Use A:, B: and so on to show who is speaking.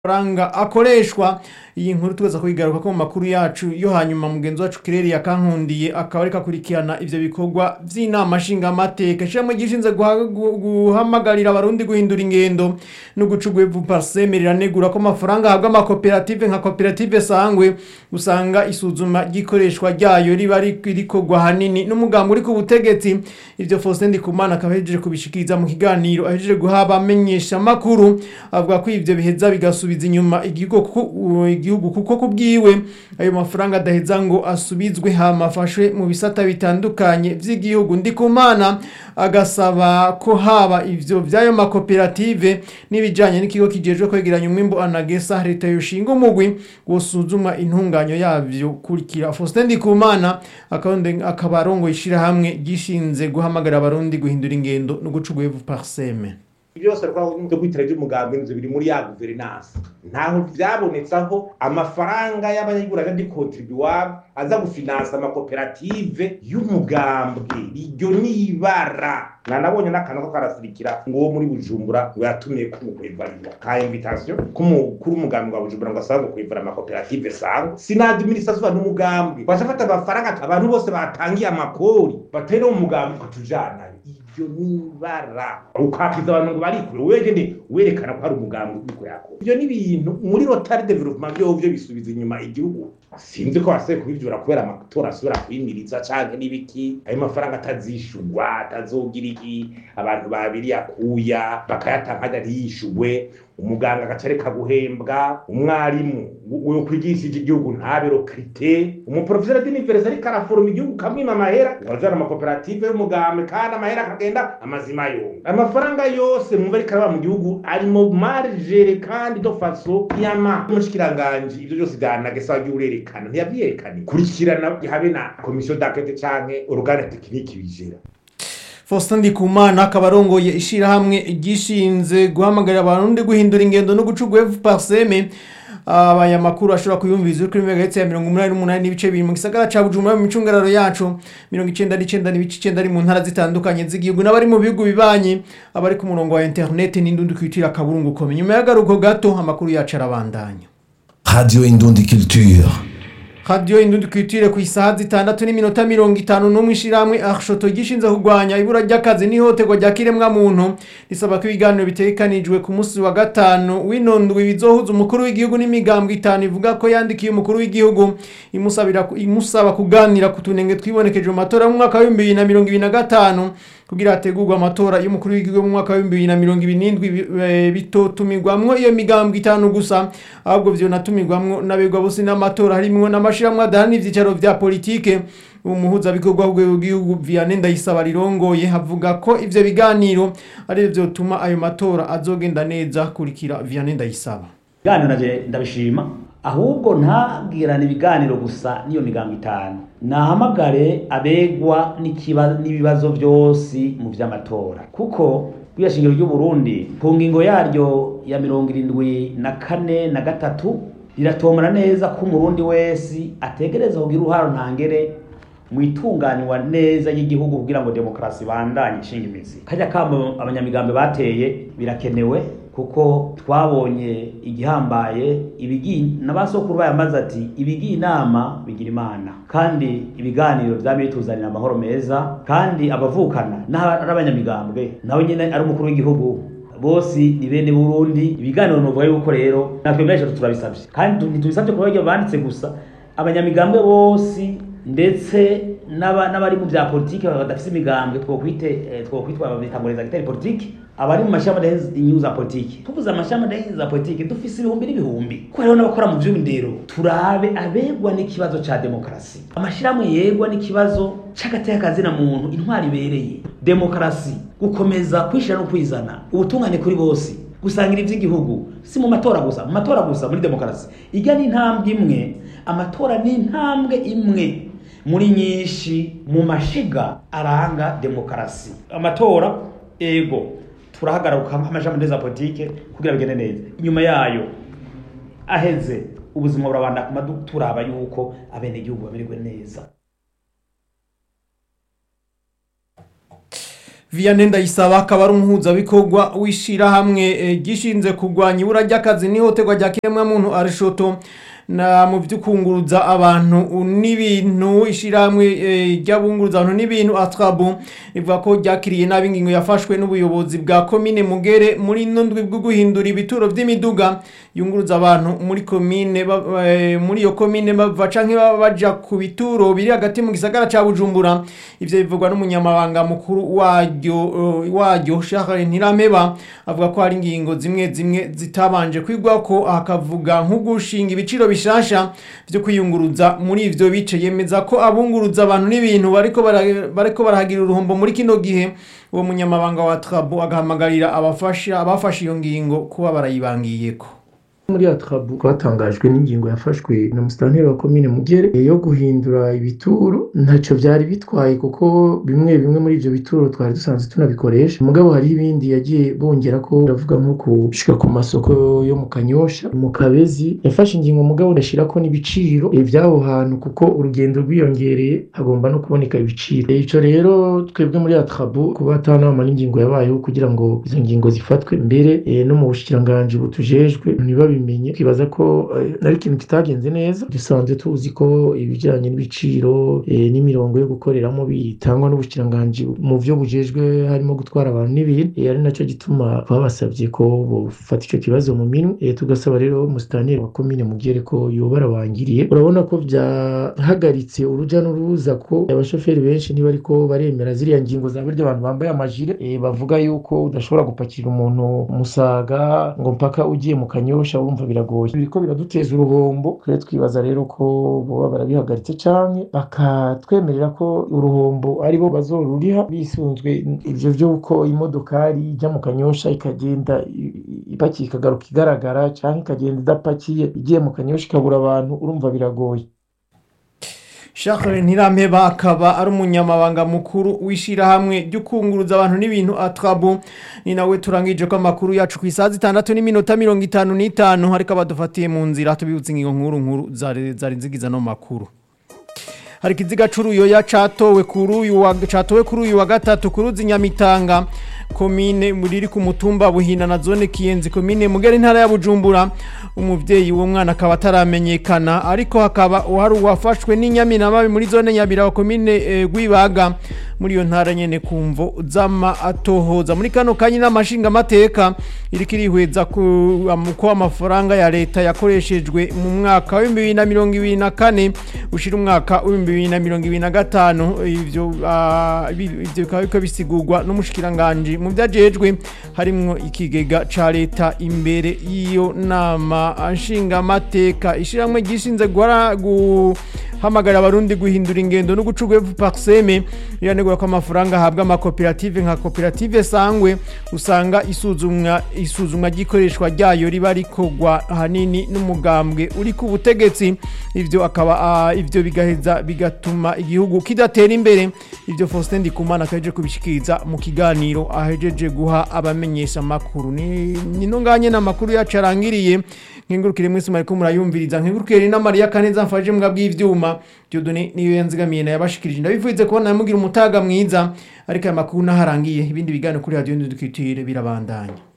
A: amafaranga akoreshwa iyi nkuru tugaza kuyigaruka ko mu makuru yacu yo hanyuma mugenzi wacu kireri yakankundiye akaba ariko akurikirana ivyo bikorwa vy'inama nshingamateka ishyirahamwe gishinze guha- gu- guhamagarira abarundi guhindura ingendo no guca ugwevu parseme riranegura ko amafaranga ahabwa amakoperative nka koperative sangwe usanga isuzuma ry'ikoreshwa ryayo riba ri- rikorwa hanini n'umugambi uri ku butegetsi ivyo Faustin Ndikumana akaba ahejeje kubishikiriza mu kiganiro ahejeje guha abamenyesha makuru avuga ko ivyo biheza bigasubiza inyuma igihugu kuko igihugu kuko kubwiwe ayo mafaranga adaheza ngo asubizwe hama afashwe mu bisata bitandukanye vy'igihugu Ndikumana agasaba ko haba ivyo vy'ayo makoperative n'ibijanye n'ikigo kijejwe kwegeranya umwimbu anagesa leta yoshinga umugwi wosuzuma intunganyo yavyo kurikira Faustin Ndikumana akaba akaba arongoye ishirahamwe gishinze guhamagara abarundi guhindura ingendo no guca ugwevu parseme
B: byose byo kwitira ry'umugambi inzu biri muri ya guverinansi ntaho byabonetse aho amafaranga y'abanyagura di contribuable aza gufinansa amakoperative y'umugambwe iryo nibara nanabonye n'akantu ko karasirikira ngo uwo muri bujumbura ngo yatumye kumukwevarira ka invitation k'umukuru w'umugambi wa bujumbura ngo asaba gukwevara amakoperative sangwa sina administration n'umugambi bashafata amafaranga abantu bose batangiye amakori batera mu mugambi ukatujanayo ibyo nibara ukakiza abantu ngo barikure wegende werekana ko hari umugambi uriko yakora ibyo ni ibintu muri rotary development byo byo bisubiza inyuma igihugu sinzi ko wasiye kubivyura kubera amatora asubira kwimiriza canke n'ibiki ayo mafaranga atazishurwa atazogira iki abantu babiri yakuya bakayatanga ntiyishurwe umuganga agaca areka guhembwa umwarimu wo kwigishije igihugu ntabero krite umuprofeseri d'universite ariko araforoma igihugu kamwima amahera ngazana amakoperative y'umugambi kandi amahera akagenda amazima yombi amafaranga yose mwumva ariko araba mu gihugu ari mu margere kandi do faso yama umushikiranganji ivyo byose byanagesa wagiye urerekana ntiyavyerekanye kurikirana habe na komisiyo d'enquête canke organe tekiniki bijera
A: Faustin Ndikumana akaba arongoye ishirahamwe gishinze guhamagarira abarundi guhindura ingendo no guca ugwevu parseme abaya makuru ashobora kuyumviza kuri megahertz ya 188 n'ibice bibiri mu gisagara ca Bujumbura mu micungararo yacu 99 n'ibice 9 ari mu ntara zitandukanye z'igihugu n'abari mu bihugu bibanye abari ku murongo wa internet n'indundi kwitira kaburungu kome nyuma y'agaruko gato amakuru yacu arabandanya
C: Radio Indundi Culture.
A: radiyo indundi kwitire ku isaha zitandatu n'iminota mirongo itanu n'umwe ishiramwe arshoto gishinze kurwanya ibura ry'akazi n'ihohoterwa rya kiremwa muntu risaba ko ibiganiro bitegekanijwe ku munsi wa gatanu w'inondwi bizohuza umukuru w'igihugu n'imigambwe itanu ivuga ko yandikiye umukuru w'igihugu imusabira imusaba kuganira ku tunenge twibonekeje mu matora mu mwaka w'ibihumbi bibiri na mirongo ibiri na gatanu kugira hategurwe amatora y'umukuru w'igihugu mu mwaka w'ibihumbi bibiri na mirongo ibiri n'indwi bi- eh, bitotumirwamwo iyo migambwe itanu gusa ahubwo vyonatumirwamwo n'abegwa bose n'amatora harimwo n'amashirahamwe adahana ivyicaro vya politike umuhuzabikorwa w'igihugu Vianney Ndayisaba rirongoye havuga ko ivyo biganiro ari vyo vyotuma ayo matora azogenda neza kurikira Vianney Ndayisaba
D: ibiganiro naje ndabishima ahubwo ntabwirane ibiganiro gusa n'iyo migambo itanu nahamagare abegwa n'ikiba- n'ibibazo byose mu vy'amatora kuko bwiya shingiro ry'u Burundi ku ngingo yaryo ya mirongo irindwi na kane na gatatu riratomora neza ko umurundi wese ategereza kugira uruharo ntangere mu itunganywa neza y'igihugu kugira ngo demokarasi bandanye ishinga imizi kajya kamo abanyamigambi bateye birakenewe kuko twabonye igihambaye ibigi n'abasokuru bayamaze ati ibigiye inama bigira imana kandi ibiganiro byaba bituzanira amahoro meza kandi abavukana n'abanyamigambwe nawe nyine ari umukuru w'igihugu bose ni bene Burundi ibiganiro novuga yuko rero natwe benshi turabisabye kandi ntitubisabye kuba baryo banditse gusa abanyamigambwe bose ndetse n'aba- n'abari mu bya politiki badafise imigambwe twokwite eh, twokwitwa babitanguriza gitari politiki abari mu mashamba adahinza inyungu za politiki tuvuze amashamba adahinza za politiki dufise ibihumbi n'ibihumbi ko hariho n'abakora mu vy'indero turabe abegwa n'ikibazo ca demokarasi amashirahamwe yegwa n'ikibazo c'agateka na muntu intwari ibereye demokarasi gukomeza kwishira no kwizana ubutungane kuri bose gusangira ivy'igihugu si mu matora gusa mu matora gusa muri demokarasi irya ni intambwe imwe amatora ni intambwe imwe muri nyinshi mu mashiga aranga demokarasi amatora ego turahagaruka nk'amajambo neza ya politike kugira bigende neza inyuma yayo aheze ubuzima burabanda kumadu turaba yuko abenegihugu bamererwe neza
A: Vianney Ndayisaba akaba ari umuhuzabikorwa w'ishirahamwe eh, gishinze kurwanya ibura ry'akazi n'ihohoterwa rya kiremwamuntu Arishoto na mu by'ukunguruza abantu n'ibintu ishirahamwe eh, ry'abunguruza abantu n'ibintu Atrabu rivuga ko ryakiriye nabi ingingo yafashwe n'ubuyobozi bwa komine Mugere muri ndwi bwo guhindura ibituro vy'imiduga yunguruza abantu muri komine ba- eh, muri iyo komine bava canke baba baja ku bituro biri hagati mu gisagara ca Bujumbura ivyo bivugwa n'umunyamabanga mukuru waryo eh, waryo Charles Ntirameba avuga ko hari ingingo zimwe zimwe zitabanje kwigwako akavuga nko gushinga ibiciro bishasha vyo kwiyunguruza muri ivyo bice yemeza ko abunguruza abantu n'ibintu bariko bara- bariko barahagira uruhombo muri kino gihe uwo munyamabanga wa Trabo agahamagarira abafasha abafashe iyo ngingo kuba barayibangiyeko
E: muri atrabu twatangajwe n'ingingo yafashwe na musitanteri wa komine mugere yo guhindura ibituro ntacyo byari bitwaye kuko bimwe bimwe muri ibyo bituro twari dusanzwe tunabikoresha mugabo hari ibindi yagiye bongera ko uravuga nko gushika ku masoko yo mu kanyosha mu kabezi yafashe ingingo mugabo urashyira ko n'ibiciro eh, by'aho hantu kuko urugendo rwiyongereye hagomba no kuboneka ibiciro icyo rero twebwe muri atrabu kuba atanama n'ingingo yabayeho kugira ngo izo ngingo zifatwe mbere eh, no mu bushikiranganji butujejwe ntibabimenye twibaza ko eh, ari ikintu kitagenze neza dusanzwe tuzi ko ibijyanye n'ibiciro eh, n'imirongo yo gukoreramo bitangwa n'ubushikiranganji mu byo bujejwe harimo gutwara abantu n'ibintu eh, ari nacyo gituma babasabye ko bufata icyo kibazo mu minwe eh, tugasaba rero musitanteri wa komine mugere ko yoba arabangiriye urabona ko byahagaritse uruja n'uruza ko abashoferi benshi ntibariko baremera ziriya ngingo za burya abantu bambaye amajire eh, bavuga yuko udashobora gupakira umuntu musaga ngo mpaka ugiye mu kanyosha wumva biragoye biriko biraduteza uruhombo twe twibaza rero ko boba barabihagaritse canke bakatwemerera ko uruhombo aribo bazoruriha bisunzwe ivyo vy'uko imodokari ijya mu kanyosha ikagenda i- i- ipakiye ikagaruka igaragara canke ikagenda idapakiye igiye mu kanyosha ikabura abantu urumva biragoye
A: Charles Ntirampeba akaba ari umunyamabanga mukuru w'ishirahamwe ry'ukunguruza abantu n'ibintu Atrabu ni nawe turangije ko amakuru yacu ku isaha zitandatu n'iminota mirongo itanu n'itanu ariko abadufatiye mu nzira tubibutse ingingo nkuru nkuru zari zari zigize no makuru hari ikiziga c'uruyoya catowe kuri uyu wa catowe kuri uyu wa gatatu ku ruzi Nyamitanga komine muri ku mutumba buhina na zone kiyenzi komine mugera intara ya bujumbura umuvyeyi w'uwo mwana akaba ataramenyekana ariko hakaba hari uwafashwe n'inyaminamabi muri zone nyabira wa komine eh, gwibaga muri iyo ntara nyene kumvo zama atohoza muri kano kanyi n'amashinga amateka iriko irihweza ku am- ko amafaranga ya leta yakoreshejwe mu mwaka wa 2024 ushira umwaka wa 2025 ivyo ah, ibi- ivyo bikaba biko bisigurwa n'umushikiranganje mu vyajejwe harimwo ikigega ca leta imbere y'iyo nama nshinga amateka ishiramwe gishinze guhara guhamagarira abarundi guhindura ingendo no guca urwevu parseme iranegura ko amafaranga ahabwa amakoperative nka koperative sangwe usanga isuzumwa isuzumwa ry'ikoreshwa ryayo riba rikorwa ahanini n'umugambwe uri ku butegetsi ivyo akaba ah, ivyo bigaheza bigatuma igihugu kidatera imbere ivyo Faustin Ndikumana akaje kubishikiriza mu kiganiro ahejeje guha abamenyesha amakuru ni nino nganye n'amakuru yacu arangiriye nkengurukire mwese mariko murayumviriza nkengurukire na Maria Kaneza mfaje mbwa bw'ivyuma Dieudonné niyo yanzigamiye na yabashikirije ndabivuze ko namugira umutaga mwiza ariko aya makuru naharangiye ibindi biganiro kuri radio ndukitire birabandanya